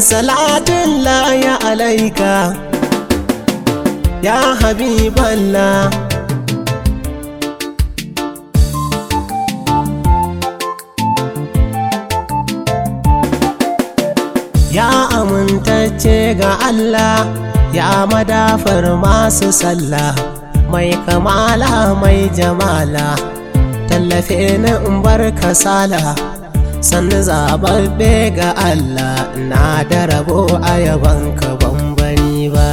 salatun ya alaika ya habiballah ya amintacce ga Allah ya madafar masu sallah mai kamala mai jamala tallafe ni in bar kasala sannu zababbe ga Allah na da rabo a yabanka bambani ba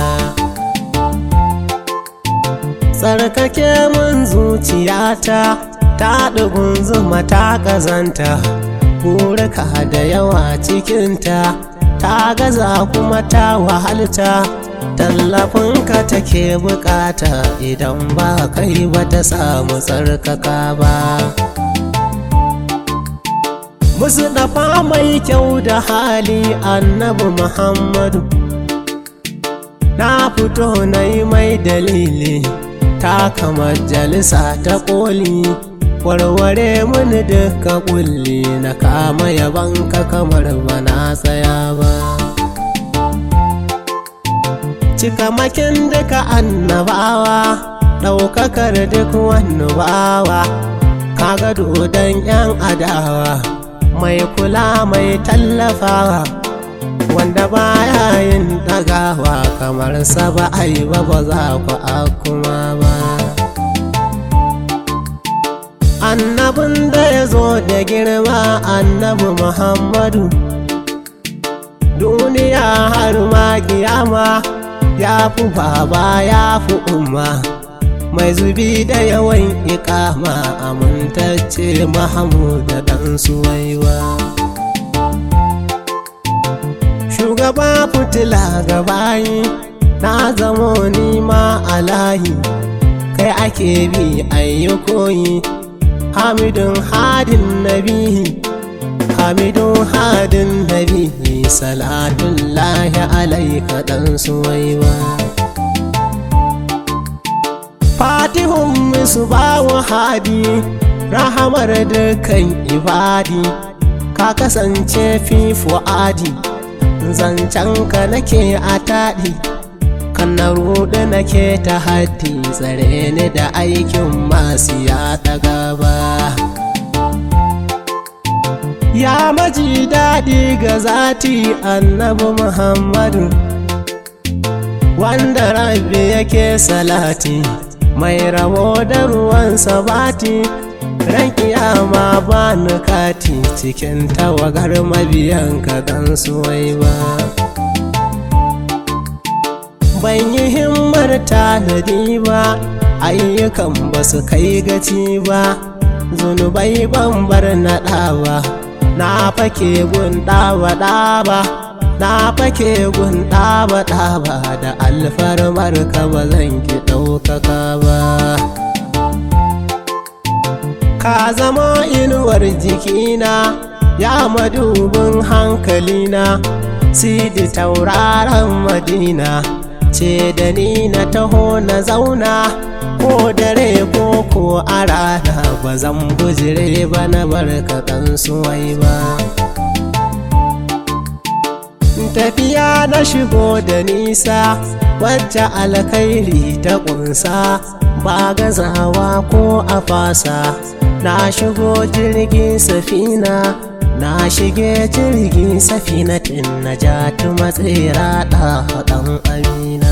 tsarkake mun zuciyata ta ɗugun zuma ta ƙazanta burika da yawa cikinta ta gaza kuma ta wahalta tallafinka take bukata idan ba kai ba ta samu tsarkaka ba musu dafa mai kyau da hali annabi muhammadu na fito na yi mai dalili ta kama jalisa ta koli warware mini duka kulli na kama yabanka kamar bana tsaya ba cikamakin duka annabawa ɗaukakar duk wani bawa kaga dodon yan adawa mai kula mai tallafawa wanda baya yin ɗagawa kamar sa ba a yi ba ba za ku kuma ba annabin da ya zo da girma annabi muhammadu duniya har ma kiyama ya fi baba ya fi umma mai zubi da yawan ikama amintacce mahamuda dan suwaiwa shugaba fitila ga bayi na zamo nima a layi kai ake bi ayyukoyi hamidun hadin nabihi hamidun hadin nabihi salatun lahi alaika dan suwaiwa fatihun musu bawa hadi rahamar dukkan ibadi ka kasance fi fu'adi zancenka nake a taɗi kan na ruɗu nake ta haddi tsare ni da aikin masu ya ta gaba ya maji daɗi ga zati annabi muhammadu wanda rabbi yake salati mai rabo da ruwan sabati ran kiyama ba nukati cikin tawagar mabiyan ka dan suwai ba ban yi himmar tanadi ba ayyukan ba su kai gaci ba zunubai ban bar naɗa ba na fake gun ɗaba ɗaba na fake gun ɗaba ɗaba da alfarmar ka ba zan ki ɗaukaka ba ka zama inuwar jikina ya madubin hankalina sidi tauraron madina ce da ni na taho na zauna ko dare ko ko a rana ba zan bujire ba na barka suwai ba tafiya na shigo da nisa wacce alkhairi ta kunsa ba gazawa ko a fasa na shigo jirgin safina na shige jirgin safinatin na ja tu matsira ɗan amina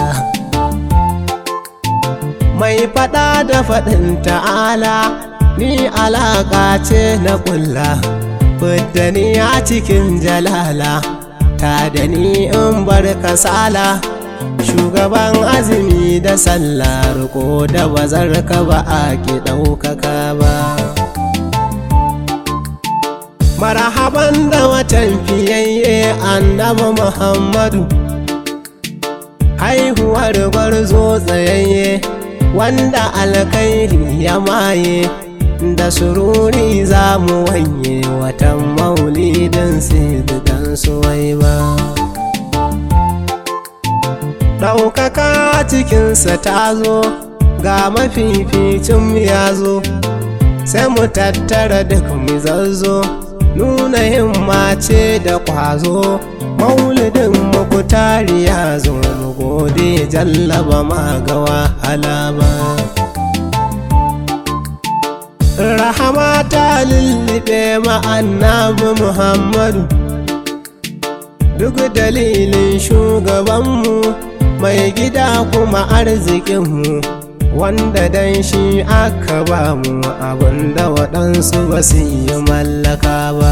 mai faɗa da faɗin ta'ala ni alaƙa ce na ƙulla fidda ni a cikin jalala ta da ni in bar kasala shugaban azumi da sallah riko da bazar ka ba a ki ɗaukaka ba marhaban da watan fiyayye annabi muhammadu haihuwar gwarzo tsayayye wanda alkhairi ya maye da sururi za mu wanye watan maulidin sididan suwai ba ɗaukaka cikinsa ta zo ga mafificin ya zo sai mu tattara duk mu zazzo nuna himma ce da ƙwazo maulidin mukutari ya zo mu gode jallaba ma ga wahala ba rahama ta lullube ma annabi muhammadu duk dalilin shugabanmu mai gida kuma arzikinmu wanda dan shi aka ba mu abinda waɗansu ba su yi mallaka ba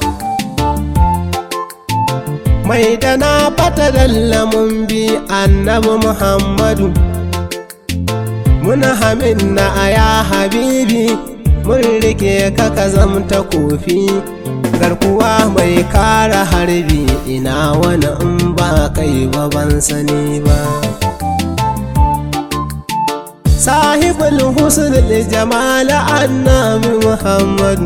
mai da na fata mun bi annabi muhammadu muna hamin na aya habibi mun rike ka ka zamta kofi garkuwa mai kara harbi ina wani in ba kai ba ban sani ba sahibul husnul jamal annabi muhammadu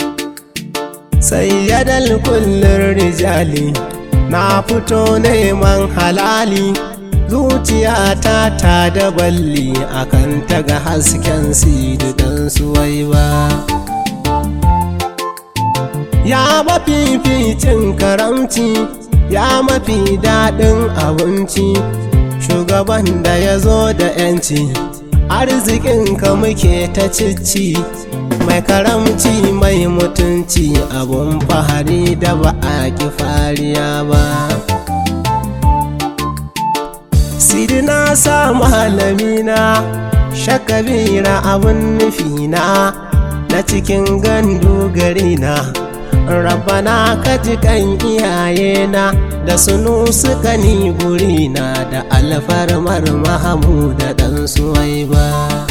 sayyadal kullum rijali na fito neman halali zuciyata ta da balli akan ta ga hasken sididan suwai ba ya mafificin karamci ya mafi daɗin abinci shugaban da ya zo da 'yanci arzikinka muke ta cici mai karamci mai mutunci abun fahari da ba a ki fariya ba sidina sa malamina shakabira abun nufina na cikin gandu garina rabana ka ji kan iyayena da sunu suka ni gurina da alfarmar mahamuda dan suwai ba